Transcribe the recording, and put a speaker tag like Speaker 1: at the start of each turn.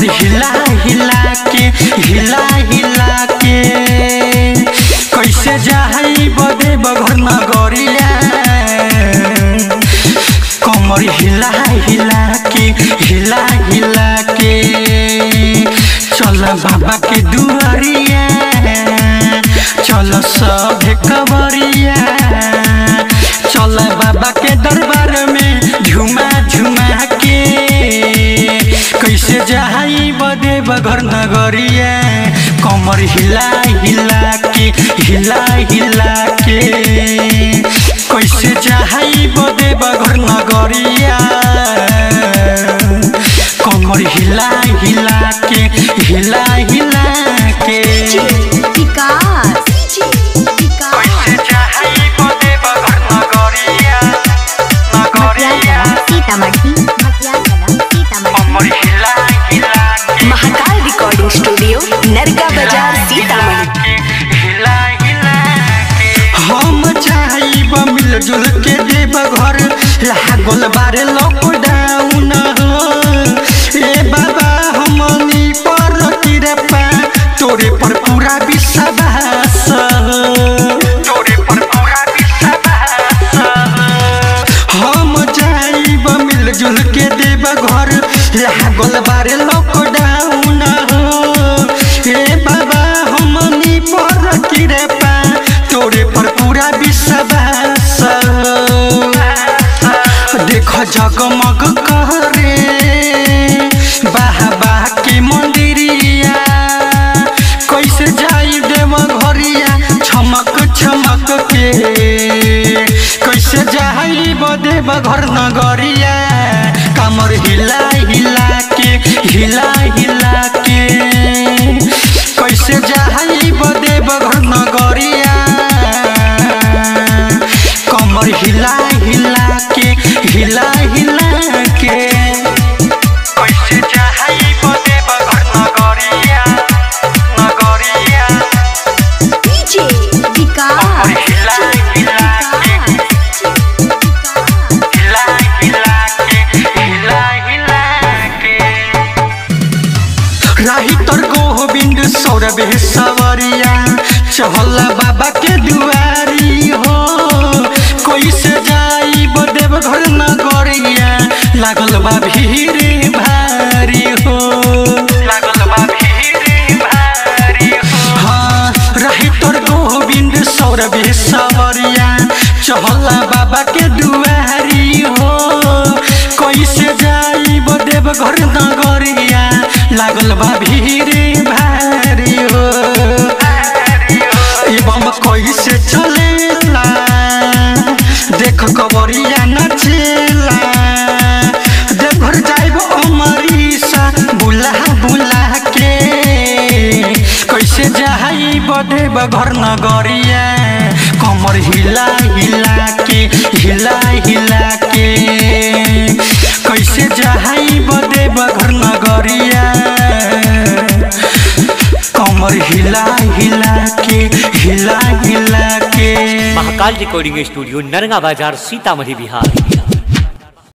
Speaker 1: हिला हिला के हिला हिला के कैसे जाई बदे बघर नगरिया कमर हिला हिला के हिला हिला के चल बाबा के दुआरिया चल सब कबरिया चल बाबा के दरबार में झुमा झुमा के कैसे जाई बदे बघर नगरिया कमर हिला हिला के हिला हिला के कैसे जाई बदे बघर नगरिया कमर हिला हिला के हिला हिला के
Speaker 2: विकास विकास
Speaker 1: कैसे जाई बदे बघर नगरिया नगरिया
Speaker 2: सीतामढ़ी मटियागला सीतामढ़ी
Speaker 1: कमर हिला हिला के
Speaker 3: महाकाल रिकॉर्डिंग स्टूडियो नरका बाजार सीतामढ़ी
Speaker 1: हिला हिला के हम चाहब मिलजुल के देव घर लागल बारे लॉकडाउन ए बाबा हमनी पर कृपा तोरे पर पूरा विश्वास तोरे पर पूरा विश्वास हम जाइब मिलजुल के देव घर लागल बारे लॉकडाउन हे बाबा हमनी पर कृपा तोरे पर पूरा विश्वास देख जगमग करे बाबा के मंदिरिया कैसे जाई देव घरिया छमक छमक के कैसे जाई बदेव घर नगरिया कमर हिला हिला के हिला हिला के कैसे जाई बदेव घर नगरिया कमर हिला हिला के हिला हिला के कैसे जाई बदेव घर नगरिया नगरिया
Speaker 2: डीजे विकास
Speaker 1: हिला हिला के हिला हिला के हिला हिला के राही तोर गोविंद सौरभ सवरिया चहला बाबा के दुआरी हो कोई से जाई बदेव घर नगरिया लागल बा भीड़ भारी हो लागल बा भीड़ भारी हो हाँ राही तोर गोविंद सौरभ सवरिया चहला बाबा के दुआरी हो कैसे जाई बदेव घर नगरिया लागल बा भीड़ भारी हो एवं कैसे चलेला देख कबरिया नचेला देवघर जाइब अमरीसा बुला बुला के कैसे जाई बदेव घर नगरिया कमर हिला हिला के हिला हिला के कैसे जाई बदेव घर नगरिया कमर हिला हिला के हिला हिला के
Speaker 4: महाकाल रिकॉर्डिंग स्टूडियो नरगा बाजार सीतामढ़ी बिहार